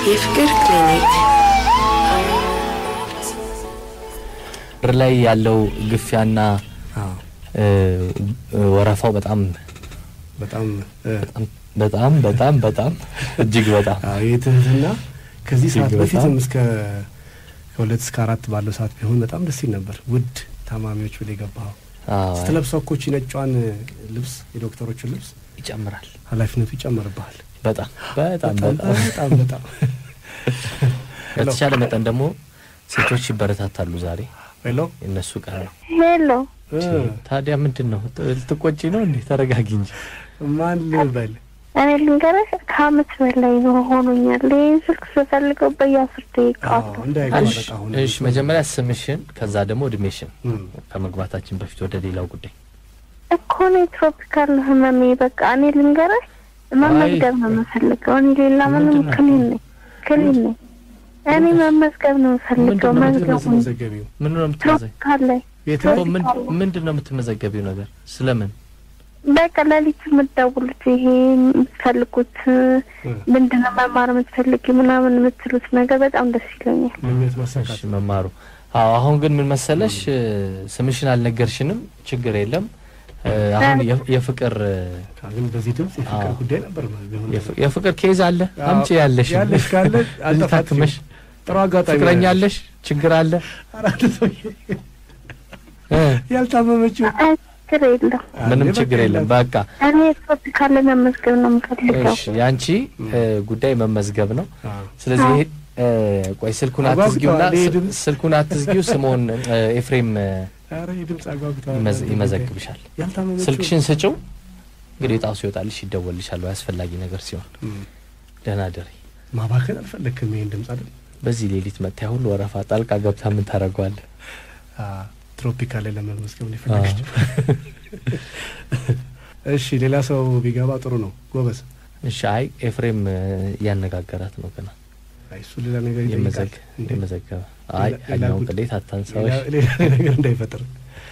የፍቅር ክሊኒክ ር ላይ ያለው ግፊያና አዎ እ፣ ወረፋው በጣም በጣም እ፣ በጣም በጣም በጣም እጅግ በጣም አዎ የትህትና ከዚህ እጅግ ሰዓት በጣም። በፊትም እስከ ከሁለት እስከ አራት ባለው ሰዓት ቢሆን በጣም ደስ ይል ነበር። ውድ ታማሚዎች ብለህ የገባኸው አዎ፣ ስትለብሰው እኮ እቺ ነጯን ልብስ የዶክተሮችን ልብስ ይጨምራል። ኃላፊነቱ ይጨመርብሃል። በጣም በጣም በጣም በጣም በጣም በጣም በተቻለ መጠን ደግሞ ሴቶች ይበረታታሉ። ዛሬ ሄሎ የእነሱ ቀን ነው። ሄሎ እ፣ ታዲያ ምንድን ነው ልትቆጪ ነው እንዴ? ተረጋጊ እንጂ። ማን ልበል? እኔ ልንገርህ ከአመት በላይ ነው ሆኖኛል። ይህን ስልክ ስፈልገው በየአስር ደቂቃ አዎ እንዳይቋረጥ አሁን እሺ መጀመሪያ ስምሽን ከዛ ደግሞ እድሜሽን እም፣ ከመግባታችን በፊት ወደ ሌላው ጉዳይ እኮ ነው ትሮፒካል ነው ህመሜ። በቃ እኔ ልንገርህ መመዝገብ ነው የምፈልገው። እኔ ሌላ ምንም ምንድን ነው? ክሊን ነኝ ክሊን ነኝ። እኔ መመዝገብ ነው የምፈልገው። ምንድን ነው መዝገቡ የምትመዘገቢው ምን ነው የምትመዘግ ትሮፒካል ላይ የት እኮ ምን ምንድን ነው የምትመዘገቢው ነገር ስለምን በቃ ለሊት የምትደውሉት ይሄ የምትፈልጉት ምንድን ነው መማር የምትፈልጊ ምናምን የምትሉት ነገር በጣም ደስ ይለኛል። ምኞት ማሳካት እሺ መማሩ አዎ አሁን ግን ምን መሰለሽ እ፣ ስምሽን አልነገርሽንም ችግር የለም እ፣ አሁን የ- የፍቅር እ፣ ግን በዚህ ድምጽ የፍቅር አዎ። ጉዳይ ነበር ማለት ቢሆን የፍ- የፍቅር ኬዝ አለ አዎ፣ አምጪ ያለሽ ያለሽ ካለ አልጠፋትም። ታክመሽ ጥሩ አጋጣሚ ፍቅረኛ ነው አለሽ ችግር አለ አራት ሰውዬ እ፣ ያልታመመችው አይ ችግር የለም። ምንም በቃ ችግር የለም በቃ እኔ ትሮፒካል ላይ መመዝገብ ነው የምፈልገው። እሺ የአንቺ እ፣ ጉዳይ መመዝገብ ነው አዎ። ስለዚህ ይሄ እ፣ ቆይ ስልኩን አጓጉተዋል። አትዝጊውና ይሄ ስ- ድምፅ። ስልኩን አትዝጊው ስምኦን እ፣ ኤፍሬም እ፣ ኧረ የድምፅ አጓጉተዋል። ይመዝ- ይመዘግብሻል ያልታመመችው ስልክሽን ስጭው እንግዲህ ጣው ሲወጣልሽ ይደወልልሻል ወይ አስፈላጊ ነገር ሲሆን እም፣ ደህና ደሪ ማባከን አልፈለግክም ይሄን ድምፅ አይደል? በዚህ ሌሊት መታ ሁሉ ወረፋ ጣልቃ ገብታ ምን ታደርገዋለህ አዎ፣ ትሮፒካል ላይ ለመመዝገብ ነው የፈለገችው። እሺ ሌላ ሰው ቢገባ ጥሩ ነው። ጎበዝ። እሺ አይ ኤፍሬም እ፣ እያነጋገራት ነው ገና አይ እሱ ሌላ ነገር ይጠይቃል። የመዘግ እንዴ? የመዘገበ አይ ሌላ- ሌላ ያኛውን ጉድ- ቅሌት አታንሳዎች ሌላ ሌላ ነገር እንዳይፈጥር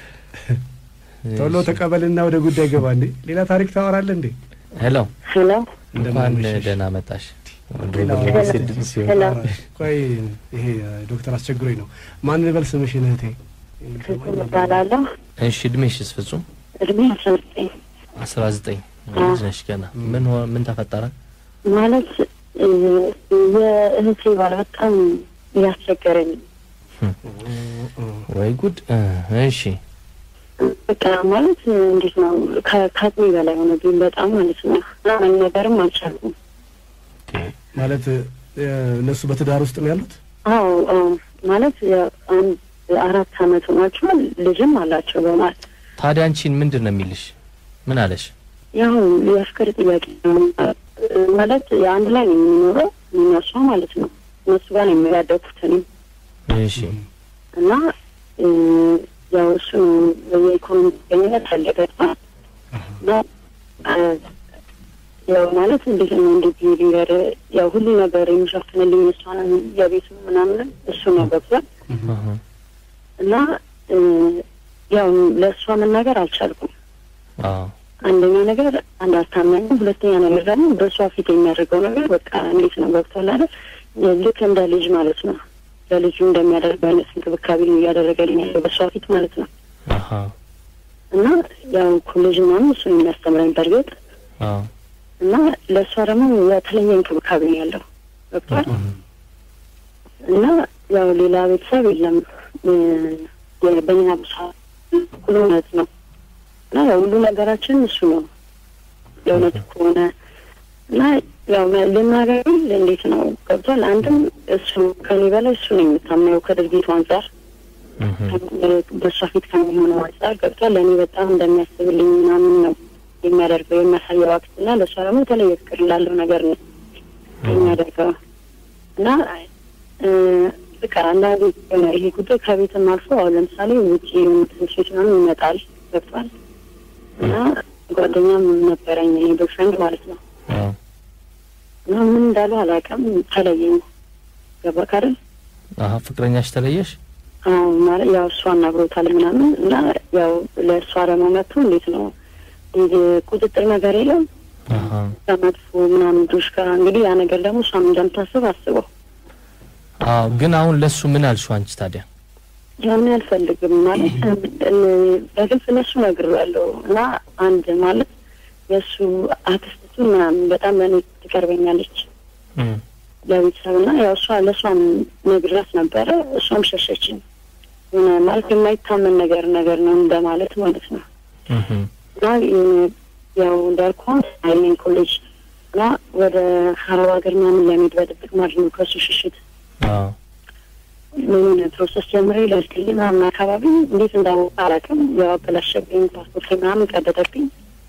ቶሎ ተቀበልና ወደ ጉዳይ ገባ። እንዴ ሌላ ታሪክ ታወራለህ እንዴ? ሄሎ ሄሎ እንኳን እንደምናመሸሽ። ደህና መጣሽ ሌላ ድሮ ወሬ ሲድም ሲሆን ሄሎ ቆይ ይሄ ዶክተር አስቸግሮኝ ነው። ማን ልበል ስምሽን እህቴ? ፍጹም እባላለሁ። እሺ እድሜሽስ ፍጹም እድሜ አስራ ዘጠኝ አስራ ዘጠኝ ልጅ ነሽ ገና ምን ሆ- ምን ተፈጠረ ማለት እ፣ የእህቴ ባል በጣም እያስቸገረኝ ወይ ጉድ እ፣ እሺ በቃ ማለት እንዴት ነው ከ- ከአቅሜ በላይ ሆነብኝ በጣም ማለት ነው እና መናገርም አልቻልኩም። ማለት እ፣ እነሱ በትዳር ውስጥ ነው ያሉት? አዎ አዎ ማለት የ- አንድ አራት አመት ሆኗቸዋል። ልጅም አላቸው በማለት ታዲያ አንቺን ምንድን ነው የሚልሽ ምን አለሽ ያው የፍቅር ጥያቄ ነው ማለት የአንድ ላይ ነው የምንኖረው እነሷ ማለት ነው እነሱ ጋር ነው የሚያደኩት እኔም እሺ እና እ፣ ያው እሱ የኢኮኖሚ ጥገኝነት ፈለገ እና እ፣ ያው ማለት እንዴት ነው እንዴት ብዬ ልንገር ያው ሁሉ ነገር የሚሸፍንልኝ እሷ ነው የቤቱ ምናምን እሱ ነው ገብቷል አሀ። እና እ፣ ያው ለእሷ መናገር አልቻልኩም አዎ አንደኛ ነገር አንድ አታማኝም፣ ሁለተኛ ነገር ደግሞ በእሷ ፊት የሚያደርገው ነገር በቃ እንዴት ነው ገብቷል አይደል? ልክ እንደ ልጅ ማለት ነው። ለልጁ እንደሚያደርገው አይነት እንክብካቤ ነው እያደረገልኝ ያለው በእሷ ፊት ማለት ነው። አሀ እና ያው ኮሌጅ ምናምን እሱ ነው የሚያስተምረኝ በእርግጥ አዎ እና ለእሷ ደግሞ የተለየ እንክብካቤ ነው ያለው ገብቷል። እና ያው ሌላ ቤተሰብ የለም እ፣ በእኛ ብሳ ሁሉ እውነት ነው እና ያው ሁሉ ነገራችን እሱ ነው የእውነት ከሆነ እና ያው ልናገር እንዴት ነው ገብቷል። አንድም እሱ ከኔ በላይ እሱ ነው የምታምነው ከድርጊቱ አንጻር እህ። በእሷ ፊት ከሚሆነው አንጻር ገብቷል። ለእኔ በጣም እንደሚያስብልኝ ምናምን ነው የሚያደርገው የሚያሳየው አክት እና ለእሷ ደግሞ የተለየ ፍቅር ላለው ነገር ነው የሚያደርገው እና እ፣ በቃ አንዳንዴ የሆነ ይሄ ጉዳይ ከቤትም አልፎ አሁን ለምሳሌ ውጭ ትምህርት ቤት ምናምን ይመጣል ገብቷል እና ጓደኛም ነበረኝ እኔ ቦይፍሬንድ ማለት ነው አዎ እና ምን እንዳሉ አላውቅም ተለየኝ ገባክ አይደል አሀ ፍቅረኛሽ ተለየሽ አዎ ማለት ያው እሷ አናግሮታል ምናምን እና ያው ለእሷ ደግሞ መጥቶ እንዴት ነው ይህ ቁጥጥር ነገር የለም አሀ። ከመጥፎ ምናምን ልጆች ጋር እንግዲህ ያ ነገር ደግሞ እሷም እንደምታስብ አስበው አዎ ግን አሁን ለሱ ምን አልሽው አንቺ ታዲያ? ያን አልፈልግም ማለት እ- በግልጽ ለሱ ነግሬዋለሁ እና አንድ ማለት የእሱ አክስቱ ምናምን በጣም ለእኔ ትቀርበኛለች እም፣ ለቤተሰብ እና ያው እሷ ለእሷም ነግራት ነበረ እሷም ሸሸችኝ የሆነ ማለት የማይታመን ነገር ነገር ነው እንደማለት ማለት ነው እም፣ እና የሆነ ያው እንዳልኩ አይኔን ኮሌጅ እና ወደ ሀረብ ሀገር ምናምን ለመሄድ በድብቅ ማለት ነው ከእሱ ሽሽት አዎ ምን ፕሮሰስ ጀምሬ ለልትል ምናምን አካባቢ እንዴት እንዳወቀ አላውቅም። ያው አበላሸብኝ፣ ፓስፖርት ምናምን ቀደደብኝ።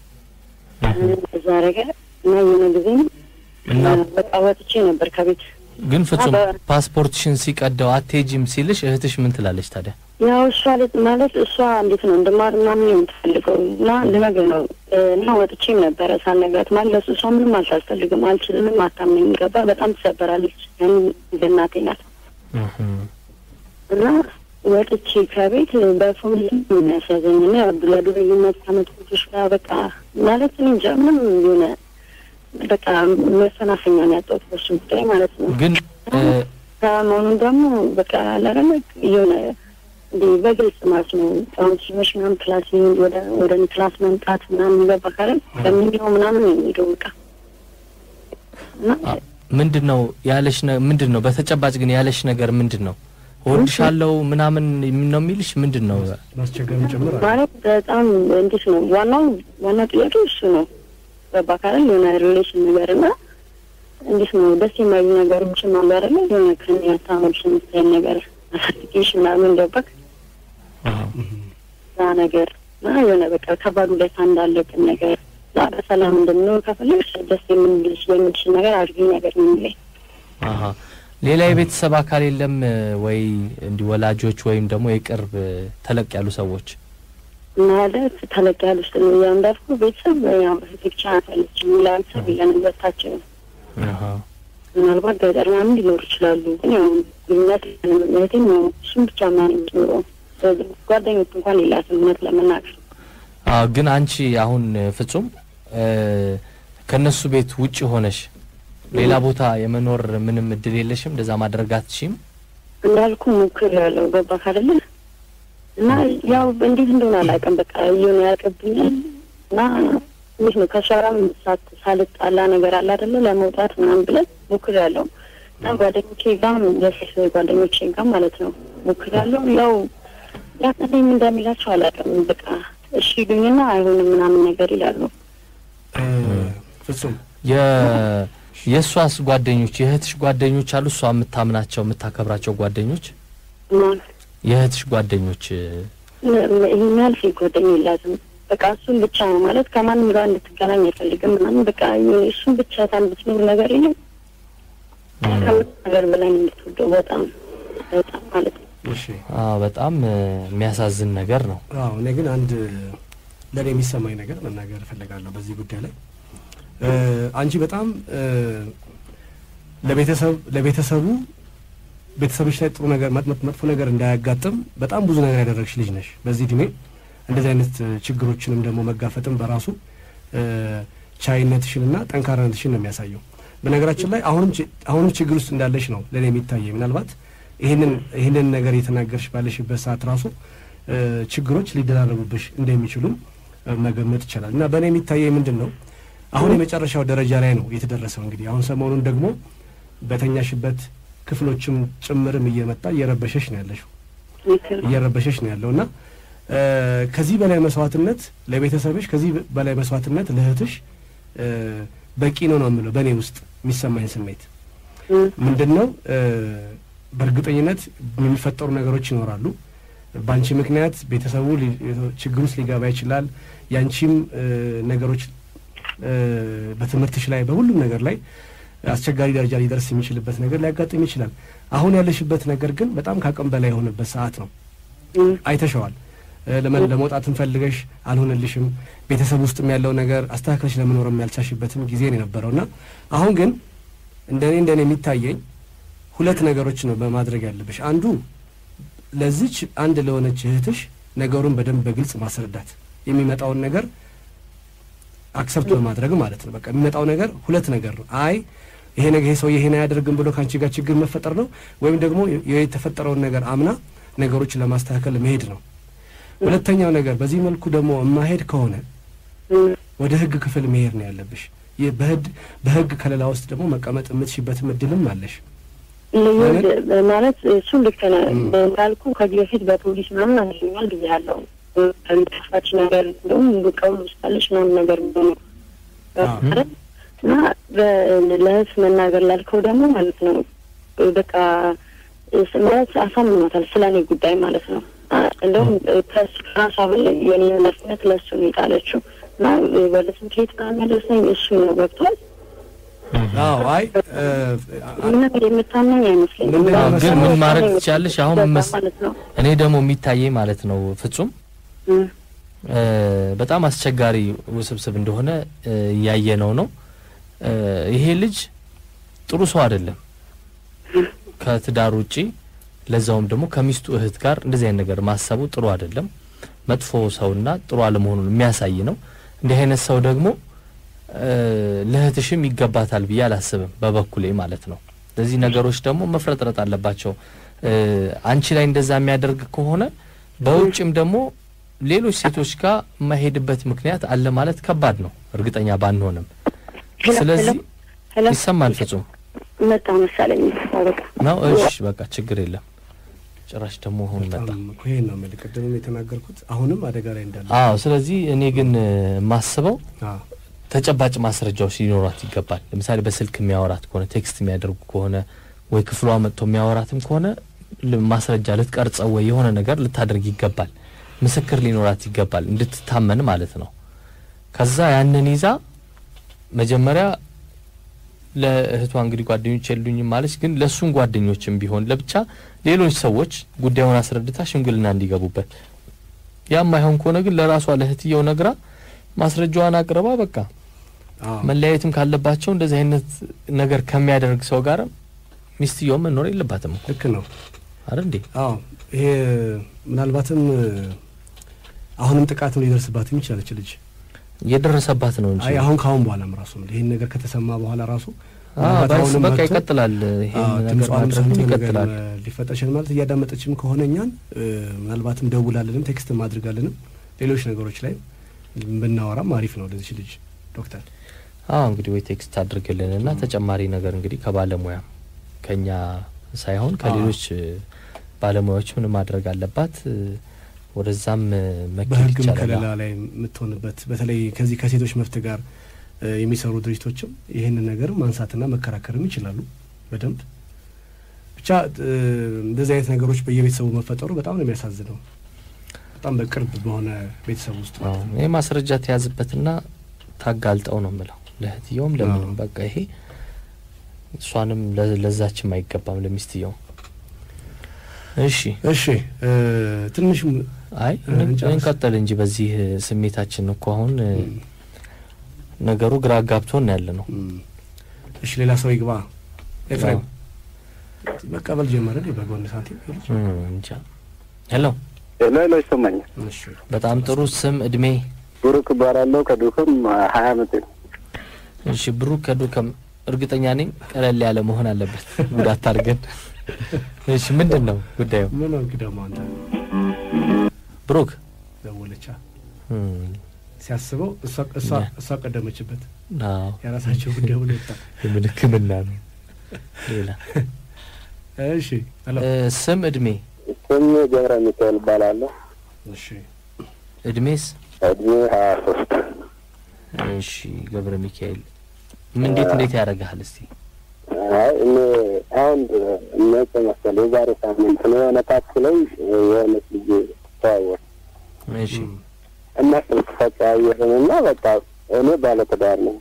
እም። እዛ አደረገ እና የሆነ ጊዜም እና በቃ ወጥቼ ነበር ከቤት። ግን ፍጹም በ- ፓስፖርትሽን ሲቀደው አትሄጂም ሲልሽ እህትሽ ምን ትላለች ታዲያ? ያው እሷ ለት ማለት እሷ እንዴት ነው እንድማር ምናምን ነው የምትፈልገው እና ልነግር ነው እና ወጥቼም ነበረ ሳልነግራት ማለት ለሱ እሷ ምንም አልታስፈልግም፣ አልችልምም፣ አታምነኝ ገባ በጣም ትሰበራለች። ያን እንደ እናቴ ናት እም፣ እና ወጥቼ ከቤት በፎን የሚያሳዘኝ እና ለዱርዬነት ከመጥፎቶች ጋር በቃ ማለት እኔ እንጃ ምንም የሆነ በቃ መፈናፈኛ ነው ያጣሁት በሱ ጉዳይ ማለት ነው። ግን እ፣ ከመሆኑን ደግሞ በቃ አላረለ የሆነ እንዲህ በግልጽ ማለት ነው አሁን ሲመሽ ምናምን ክላስ ይሄድ ወደ ወደ እኔ ክላስ መምጣት ምናምን ገባ ካለ በሚለው ምናምን ነው የሚሄደው በቃ እና አ- ምንድን ነው ያለሽ ነ- ምንድን ነው በተጨባጭ ግን ያለሽ ነገር ምንድን ነው? እወድሻለሁ ምናምን ነው የሚልሽ ምንድን ነው? ማስቸገርም ጭምር አለ። ማለት በጣም እንዴት ነው ዋናው ዋናው ጥያቄ እሱ ነው። ገባ ካለ የሆነ ሪሌሽን ነገር እና እንዴት ነው ደስ የማይሉ ነገሮችም አሉ አይደለ? የሆነ ከኔ ያታመልሽ የምትል ነገር አሳድጌሽ ምናምን ገባክ አዎ። ያ ነገር እና የሆነ በቃ ከባዱ ላይ እንዳለብን ነገር ዛ በሰላም እንድንኖር ከፈለግሽ ደስ የምንልሽ የሚልሽ ነገር አድርጊ ነገር ነው የሚለኝ። አሀ ሌላ የቤተሰብ አካል የለም እ፣ ወይ እንዲህ ወላጆች ወይም ደግሞ የቅርብ እ፣ ተለቅ ያሉ ሰዎች? ማለት ተለቅ ያሉ ስ ያው እንዳልኩ ቤተሰብ ያው ብቻ ናታለች ሌላ ቤተሰብ የለንም ሁለታችን አሀ ምናልባት ገጠር ምናምን ሊኖሩ ይችላሉ። ግን ያው ግንኙነት እህቴም ያው እሱም ብቻ ምናምን የምትኖረው ጓደኞች እንኳን የላትም እውነት ለመናገር አዎ ግን አንቺ አሁን እ፣ ፍጹም እ፣ ከነሱ ቤት ውጭ ሆነሽ ሌላ ቦታ የመኖር ምንም እድል የለሽም? እንደዛ ማድረግ አትችይም? እንዳልኩ ሞክር ያለው ገባ ካደለ እና ያው እንዴት እንደሆነ አላውቅም። በቃ እየሆነ ያልቅብኛል እና እንዴት ነው ከሷራም ሳት ሳልጣላ ነገር አለ አደለ ለመውጣት ምናምን ብለን ሞክር ያለው እና ጓደኞቼ ጋም የሴት ጓደኞቼ ጋም ማለት ነው ሞክር ያለው ያው ያቀደኝ እንደሚላቸው አላውቅም። በቃ እሺ ይሉኝና አይሆንም ምናምን ነገር ይላሉ። እ፣ ፍጹም የ የእሷስ ጓደኞች የእህትሽ ጓደኞች አሉ? እሷ የምታምናቸው የምታከብራቸው ጓደኞች ማለት የእህትሽ ጓደኞች እ፣ ይህን ያህል ሴት ጓደኛ የላትም። በቃ እሱን ብቻ ነው ማለት ከማንም ጋር እንድትገናኝ አይፈልግም ምናምን በቃ የሆነ እሱን ብቻ ታን ብትኖር ነገር የለም ከምት ነገር በላይ ነው የምትወደው በጣም በጣም ማለት ነው። እሺ አዎ በጣም እ፣ የሚያሳዝን ነገር ነው። አዎ እኔ ግን አንድ ለእኔ የሚሰማኝ ነገር መናገር እፈልጋለሁ በዚህ ጉዳይ ላይ እ፣ አንቺ በጣም እ፣ ለቤተሰብ ለቤተሰቡ ቤተሰቦች ላይ ጥሩ ነገር መጥ- መጥፎ ነገር እንዳያጋጥም በጣም ብዙ ነገር ያደረግሽ ልጅ ነሽ። በዚህ እድሜ እንደዚህ አይነት እ፣ ችግሮችንም ደግሞ መጋፈጥም በራሱ እ፣ ቻይነትሽንና ጠንካራነትሽን ነው የሚያሳየው። በነገራችን ላይ አሁንም ች- አሁንም ችግር ውስጥ እንዳለሽ ነው ለእኔ የሚታየኝ። ምናልባት ይህንን ይህንን ነገር የተናገርሽ ባለሽበት ሰዓት ራሱ እ፣ ችግሮች ሊደራረቡብሽ እንደሚችሉም እ፣ መገመት ይቻላል። እና በእኔ የሚታየኝ ምንድን ነው አሁን የመጨረሻው ደረጃ ላይ ነው የተደረሰው። እንግዲህ አሁን ሰሞኑን ደግሞ በተኛሽበት ክፍሎችም ጭምርም እየመጣ እየረበሸሽ ነው ያለሽው ምክር እየረበሸሽ ነው ያለው እና እ፣ ከዚህ በላይ መስዋዕትነት ለቤተሰብሽ ከዚህ በላይ መስዋዕትነት ለእህትሽ እ፣ በቂ ነው ነው የምለው በእኔ ውስጥ የሚሰማኝ ስሜት እ፣ ምንድን ነው እ፣ በእርግጠኝነት የሚፈጠሩ ነገሮች ይኖራሉ። በአንቺ ምክንያት ቤተሰቡ ሊ- ችግር ውስጥ ሊገባ ይችላል። የአንቺም እ፣ ነገሮች እ፣ በትምህርትሽ ላይ በሁሉም ነገር ላይ አስቸጋሪ ደረጃ ሊደርስ የሚችልበት ነገር ሊያጋጥም ይችላል። አሁን ያለሽበት ነገር ግን በጣም ከአቅም በላይ የሆነበት ሰዓት ነው። እ፣ አይተሸዋል። እ፣ ለመ- ለመውጣትም ፈልገሽ አልሆነልሽም። ቤተሰብ ውስጥም ያለው ነገር አስተካክለሽ ለመኖርም ያልቻልሽበትም ጊዜ ነው የነበረው እና አሁን ግን እንደኔ እንደኔ የሚታየኝ ሁለት ነገሮች ነው በማድረግ ያለብሽ። አንዱ ለዚች አንድ ለሆነች እህትሽ ነገሩን በደንብ በግልጽ ማስረዳት፣ የሚመጣውን ነገር አክሰፕት በማድረግ ማለት ነው። በቃ የሚመጣው ነገር ሁለት ነገር ነው። አይ ይሄ ነገር ይሄ ሰውዬ ይሄን አያደርግም ብሎ ከአንቺ ጋር ችግር መፈጠር ነው፣ ወይም ደግሞ የተፈጠረውን ነገር አምና ነገሮችን ለማስተካከል መሄድ ነው። ሁለተኛው ነገር በዚህ መልኩ ደግሞ የማሄድ ከሆነ ወደ ህግ ክፍል መሄድ ነው ያለብሽ። ይህ በህግ በህግ ከለላ ውስጥ ደግሞ መቀመጥ የምትሽበትም እድልም አለሽ። ልዩ ማለት እሱ ልክ ነህ እንዳልኩ ከዚህ በፊት በፖሊስ ምናምን አገኛል ጊዜ ያለው ከሚጠፋች ነገር እንደውም ቀውል ውስጣለች ምናምን ነገር ነው ማለት እና ለህዝብ መናገር ላልከው ደግሞ ማለት ነው በቃ ማለት አሳምኗታል ስለ እኔ ጉዳይ ማለት ነው። እንደውም ከሱ ከራሷ በላይ የኔ ኃላፊነት ለእሱ ነው የጣለችው እና ወደ ትምህርት ቤት ካመለሰኝ እሱ ነው ገብቷል። አዎ አይ ምንም የምታመኝ አይመስለኝም። ምንድን ነው ግን ምን መሰለሽ? ማድረግ ትችላለሽ? አሁን መስ- ማለት ነው እኔ ደግሞ የሚታየኝ ማለት ነው ፍጹም እም፣ እ፣ በጣም አስቸጋሪ ውስብስብ እንደሆነ እ፣ እያየነው ነው። እ፣ ይሄ ልጅ ጥሩ ሰው አይደለም። ከትዳር ውጪ ለዛውም ደግሞ ከሚስቱ እህት ጋር እንደዚህ አይነት ነገር ማሰቡ ጥሩ አይደለም። መጥፎ ሰውና ጥሩ አለመሆኑን የሚያሳይ ነው። እንዲህ አይነት ሰው ደግሞ እ፣ ለእህትሽም ይገባታል ብዬ አላስብም በበኩሌ ማለት ነው። ለዚህ ነገሮች ደግሞ መፍረጥረጥ አለባቸው። እ፣ አንቺ ላይ እንደዛ የሚያደርግ ከሆነ በውጭም ደግሞ ሌሎች ሴቶች ጋር የማይሄድበት ምክንያት አለ ማለት ከባድ ነው፣ እርግጠኛ ባንሆንም። ሄሎ፣ ስለዚህ ሄሎ፣ ሄሎ፣ ይሰማል ፍጹም መጣ መሰለኝ። በቃ ነው። እሺ በቃ ችግር የለም። ጭራሽ ደግሞ አሁን መጣ። በጣም እኮ ይሄን ነው የምልህ። ቅድምም የተናገርኩት አሁንም አደጋ ላይ እንዳለ አዎ። ስለዚህ እኔ ግን እ፣ የማስበው አዎ ተጨባጭ ማስረጃዎች ሊኖሯት ይገባል። ለምሳሌ በስልክ የሚያወራት ከሆነ ቴክስት የሚያደርጉ ከሆነ ወይ ክፍሏ መጥቶ የሚያወራትም ከሆነ ል- ማስረጃ ልትቀርጸው ወይ የሆነ ነገር ልታደርግ ይገባል። ምስክር ሊኖራት ይገባል እንድትታመን ማለት ነው። ከዛ ያንን ይዛ መጀመሪያ ለእህቷ እንግዲህ ጓደኞች የሉኝም ማለች፣ ግን ለእሱም ጓደኞችም ቢሆን ለብቻ ሌሎች ሰዎች ጉዳዩን አስረድታ ሽምግልና እንዲገቡበት ያም አይሆን ከሆነ ግን ለራሷ ለእህትየው ነግራ ማስረጃዋን አቅርባ በቃ አዎ መለያየትም ካለባቸው እንደዚህ አይነት ነገር ከሚያደርግ ሰው ጋር ሚስትየው መኖር የለባትም እኮ ልክ ነው። አይደል እንዴ? አዎ ይሄ ምናልባትም አሁንም ጥቃትም ሊደርስባትም ይችላለች ልጅ እየደረሰባት ነው እንጂ አይ አሁን ካሁን በኋላም ራሱ ይህን ነገር ከተሰማ በኋላ ራሱ አዎ፣ ምናልባት ባይስ አሁንም በቃ መጥቶ ይቀጥላል። ይሄን አዎ፣ ነገር ድምጿንም ማድረግ ሰምቶ ነገር ይቀጥላል። ሊፈጠር ይችላል ማለት እያዳመጠችም ከሆነ እኛን እ፣ ምናልባትም ደውላልንም ቴክስት ማድርጋልንም ሌሎች ነገሮች ላይ ብናወራም አሪፍ ነው ለዚች ልጅ ዶክተር አዎ እንግዲህ ወይ ቴክስት አድርግልን እና ተጨማሪ ነገር እንግዲህ ከባለሙያ ከኛ ሳይሆን ከሌሎች እ፣ ባለሙያዎች ምን ማድረግ አለባት እ፣ ወደዛም እ፣ መኬድ በሕግም ይቻላል። ከለላ ላይ የምትሆንበት በተለይ ከዚህ ከሴቶች መብት ጋር እ፣ የሚሰሩ ድርጅቶችም ይህንን ነገር ማንሳትና መከራከርም ይችላሉ በደንብ ብቻ እ፣ እንደዚህ አይነት ነገሮች በየቤተሰቡ መፈጠሩ በጣም ነው የሚያሳዝነው። በጣም በቅርብ በሆነ ቤተሰብ ውስጥ አዎ፣ ይሄ ማስረጃ ተያዝበትና ታጋልጠው ነው የምለው ለእህትየውም ለምንም አዎ። በቃ ይሄ እሷንም ለ- ለዛችም አይገባም ለሚስትየው። እሺ እሺ እ፣ ትንሽ አይ እ፣ እንጨርስ። እንቀጥል እንጂ በዚህ እ፣ ስሜታችን እኮ አሁን እ፣ ነገሩ ግራ ጋብቶን ያለ ነው። እም፣ እሺ ሌላ ሰው ይግባ። ኤፍሬም መቀበል ጀመረ እንዴ በጎን ሳንቲም ይሄ ልጅ? እም፣ እንጃ። ሄሎ ሄሎ ሄሎ፣ ይሰማኛል። እሺ በጣም ጥሩ ስም እድሜ። ብሩክ እባላለሁ ከዱክም ሀያ አመት እሺ ብሩክ ከዱከም እርግጠኛ ነኝ ቀለል ያለ መሆን አለበት ጉዳት አድርገን። እሺ ምንድን ነው ጉዳዩ ምን ነው ደግሞ አንተ ብሩክ? ደወለቻ እም፣ ሲያስበው እሷ እሷ ያ። እሷ ቀደመችበት አዎ የራሳቸው ጉዳይ ብሎ ይወጣ። የምን ሕክምና ነው ሌላ እሺ ሄሎ እ፣ ስም እድሜ ስም ገብረ ሚካኤል እባላለሁ። እሺ እድሜስ? እድሜ ሀያ ሶስት እሺ ገብረ ሚካኤል ምን እንዴት እንዴት ያደርግሃል እስቲ? አይ እኔ አሁን መቼ መሰለህ የዛሬ ሳምንት ነው የሆነ ታክሲ ላይ የሆነች ልጅ ተዋወቅ እሺ እና ስልክ ተቀያየርን እና በቃ እኔ ባለትዳር ነኝ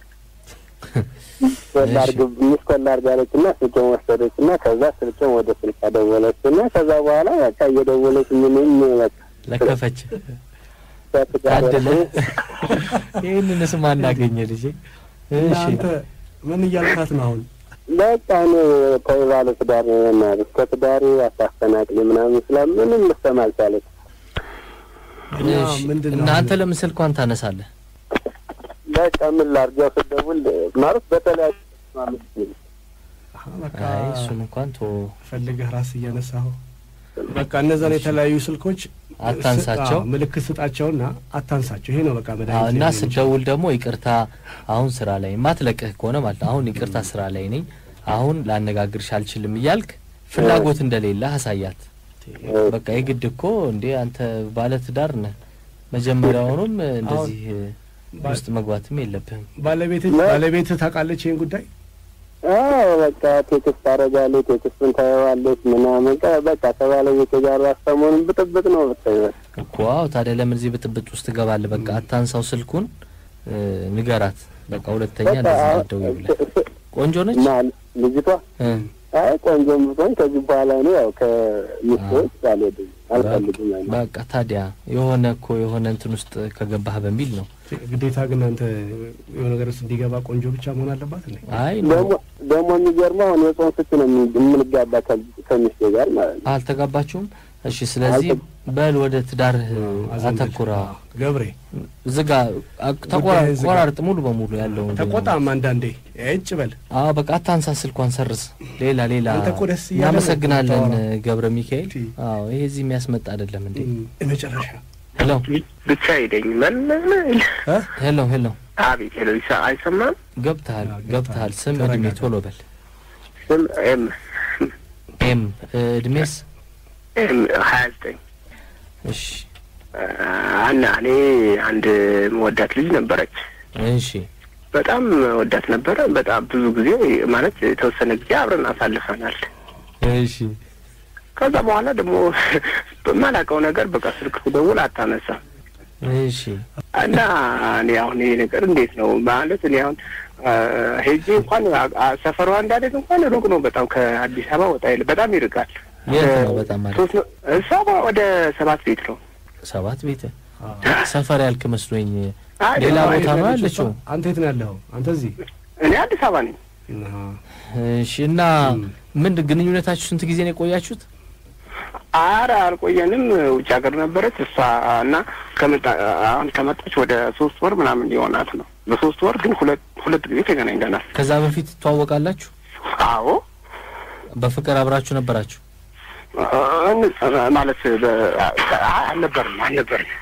ኮላርግ ሚስ ኮላርግ አለች እና ስልኬን ወሰደች እና ከዛ ስልኬን ወደ ስልክ አደወለች እና ከዛ በኋላ በቃ እየደወለች ምንም በቃ ለከፈች ከትዳር ታደለ። ይህንንስ ማን አገኘ ልጄ? እና እሺ አንተ ምን እያልካት ነው አሁን? በቃ እኔ ተይ ባለትዳር ነኝ እና እስከ ትዳሪ አታስተናቅሊ ምናምን ስላ ምንም ልሰማ አልቻለች። እና እሺ ምንድን ነው እና አንተ አሁን? ለምን ስልኳን ታነሳለህ? በቃ ምን ላድርግ ያው ስደውል ማለት በተለያዩ ማለት ነው። አሀ፣ በቃ አይ እሱን እንኳን ቶ ፈልገህ ራስ እያነሳኸው በቃ እነዛን የተለያዩ ስልኮች አታንሳቸው። አዎ፣ ምልክት ስጣቸውና አታንሳቸው። ይሄ ነው በቃ አዎ፣ መድኃኒት እና ሊሆን የሚችለው። ስደውል ደግሞ ይቅርታ አሁን ስራ ላይ ማትለቅህ ከሆነ ማለት ነው። አሁን ይቅርታ ስራ ላይ ነኝ፣ አሁን ላነጋግርሽ አልችልም እያልክ ፍላጎት እንደሌለ አሳያት። በቃ የግድ እኮ እንዴ አንተ ባለ ትዳር ነህ፣ መጀመሪያውኑም እንደዚህ ውስጥ መግባትም የለብህም። ባለቤትህ ባለቤትህ ታውቃለች ይህን ጉዳይ አዎ በቃ ቴክስት ታደርጋለች፣ ቴክስቱን ታየዋለች ምናምን ቀ- በቃ ከባለቤት ጋር ሰሞኑን ብጥብጥ ነው ብታይ በቃ። እኮ አዎ። ታዲያ ለምን እዚህ ብጥብጥ ውስጥ ትገባለህ? በቃ አታንሳው ስልኩን፣ እ፣ ንገራት። በቃ ሁለተኛ በቃ እንደዚህ አሁን አትደውይ ብለህ። ቆንጆ ነች እና ልጅቷ እ፣ አይ ቆንጆም ብትሆን ከዚህ በኋላ እኔ ያው ከሚስቶች አልሄድም አልፈልግም አይነት በቃ ታዲያ የሆነ እኮ የሆነ እንትን ውስጥ ከገባህ በሚል ነው። ግዴታ ግን አንተ የሆነ ነገር ውስጥ እንዲገባ ቆንጆ ብቻ መሆን አለባት እንዴ? አይ ደግሞ ደግሞ የሚገርመው አሁን የጾም ፍች ነው የምን- የምንጋባ ከ- ከሚስቴ ጋር ማለት ነው። አልተጋባችሁም? እሺ። ስለዚህ በል ወደ ትዳርህ አዘንበል። አተኩራ። አዎ፣ ገብሬ ዝጋ፣ አቅ- ተቆራ- ጉዳይህን ዝጋ። ቆራርጥ ሙሉ በሙሉ ያለውን ተቆጣም አንዳንዴ እጭ በል አዎ በቃ አታንሳ፣ ስልኳን ሰርዝ። ሌላ ሌላ አንተ እኮ ደስ እያለ ነው እናመሰግናለን የምታወራው። ገብረ ሚካኤል። ቲ። አዎ ይሄ እዚህ የሚያስመጣ አይደለም እንዴ። መጨረሻ ሄሎ ብቻ ሄደኝ መለመል ሄሎ ሄሎ፣ አቤት ሄሎ ይሳ አይሰማም ገብተሃል አዎ፣ ገብተሃል። ስም ተረጋጋ። እድሜ ቶሎ በል። ስም ኤም ኤም እድሜስ? ኤም ሀያ ዘጠኝ እሺ እና እኔ አንድ መወዳት ልጅ ነበረች እሺ በጣም ወዳት ነበረ በጣም ብዙ ጊዜ ማለት የተወሰነ ጊዜ አብረን አሳልፈናል እሺ ከዛ በኋላ ደግሞ በማላውቀው ነገር በቃ ስልክ ስደውል አታነሳም እሺ እና እኔ አሁን ይሄ ነገር እንዴት ነው ማለት እኔ አሁን አ፣ ሄጄ እንኳን አ- አ- ሰፈሯ እንዳደግ እንኳን ሩቅ ነው በጣም ከአዲስ አበባ ወጣ ይል በጣም ይርቃል። የት ነው በጣም ማለት? ሶስት ነው እሷ ወደ ሰባት ቤት ነው። ሰባት ቤት ሰፈር ያልክ መስሎኝ። አይ ሌላ ደግሞ ቦታ ነው ያለችው? አንተ የት ነው ያለኸው? አንተ እዚህ እኔ አዲስ አበባ ነኝ። አሃ። እሺ እና ምን ግንኙነታችሁ ስንት ጊዜ ነው የቆያችሁት? አረ አልቆየንም። ውጭ ሀገር ነበረች እሷ እና ከመጣ አሁን ከመጣች ወደ ሶስት ወር ምናምን ሊሆናት ነው። በሶስት ወር ግን ሁለት ሁለት ጊዜ ተገናኝተናል። ከዛ በፊት ትተዋወቃላችሁ? አዎ በፍቅር አብራችሁ ነበራችሁ? እን- ማለት በ- አይ፣ አልነበርም አልነበርም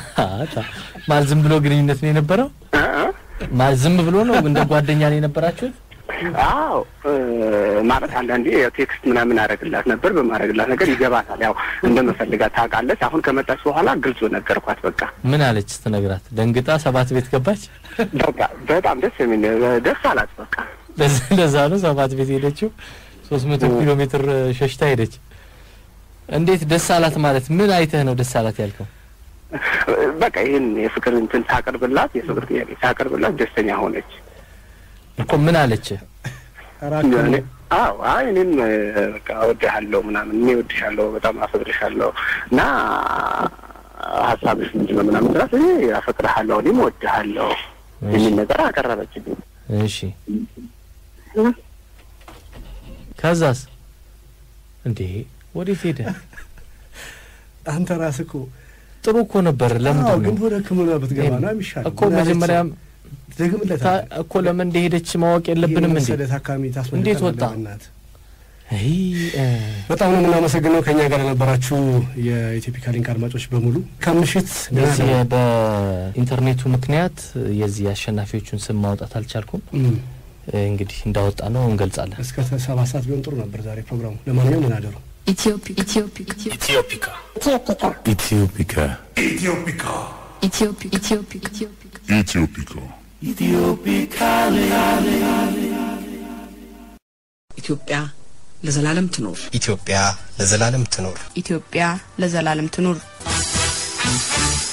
ማለት ዝም ብሎ ግንኙነት ነው የነበረው? እ እ ማለት ዝም ብሎ ነው እንደ ጓደኛ ነው የነበራችሁት? አዎ እ፣ ማለት አንዳንዴ ያው ቴክስት ምናምን አደረግላት ነበር። በማድረግላት ነገር ይገባታል። ያው እንደምፈልጋት ታውቃለች። አሁን ከመጣች በኋላ ግልጹ ነገርኳት። በቃ ምን አለች ስትነግራት? ደንግጣ ሰባት ቤት ገባች? በቃ በጣም ደስ የሚል ደስ አላት። በቃ ለዛ- ለዛ ነው ሰባት ቤት ሄደችው። ሶስት መቶ ኪሎ ሜትር ሸሽታ ሄደች። እንዴት ደስ አላት ማለት ምን አይተህ ነው ደስ አላት ያልከው? በቃ ይህን የፍቅር እንትን ታቀርብላት የፍቅር ጥያቄ ታቀርብላት ደስተኛ ሆነች። እኮ ምን አለች? እራክህ እኔ- አዎ አይ እኔም እ፣ በቃ እወድሃለሁ ምናምን እኔ እወድሻለሁ በጣም አፈቅርሻለሁ እና ሀሳብሽ ምንድን ነው ምናምን ስላት እኔ አፈቅርሃለሁ እኔም እወድሃለሁ የሚል ነገር አቀረበችልኝ። እሺ ከዛስ? እንዴ ወዴት ሄደ? አንተ ራስህ እኮ ጥሩ እኮ ነበር። አዎ፣ ለምንድን ግን ነው ወደ ሕክምና ብትገባ ነው የሚሻለው። እኮ መጀመሪያም ደግምለት ታ- እኮ ለምን እንደሄደች ማወቅ የለብንም እንዴ? መሰለ ታካሚ ታስመልጠናል እንዴት ወጣ? በእናትህ። አይ እ፣ በጣም ነው የምናመሰግነው ከኛ ጋር የነበራችሁ የኢትዮፒካ ሊንክ አድማጮች በሙሉ ከምሽት የዚህ በኢንተርኔቱ ምክንያት የዚህ አሸናፊዎቹን ስም ማውጣት አልቻልኩም። እም፣ እንግዲህ እንዳወጣ ነው እንገልጻለን። እስከ ሰባት ሰዓት ቢሆን ጥሩ ነበር ዛሬ ፕሮግራሙ። ለማንኛውም ምን አደሩ Ethiopia. Ethiopia. ኢትዮፒካ Ethiopia. Ethiopia. Ethiopia. ኢትዮጵያ ለዘላለም ትኖር። ኢትዮጵያ ለዘላለም ትኖር። ኢትዮጵያ ለዘላለም ትኑር።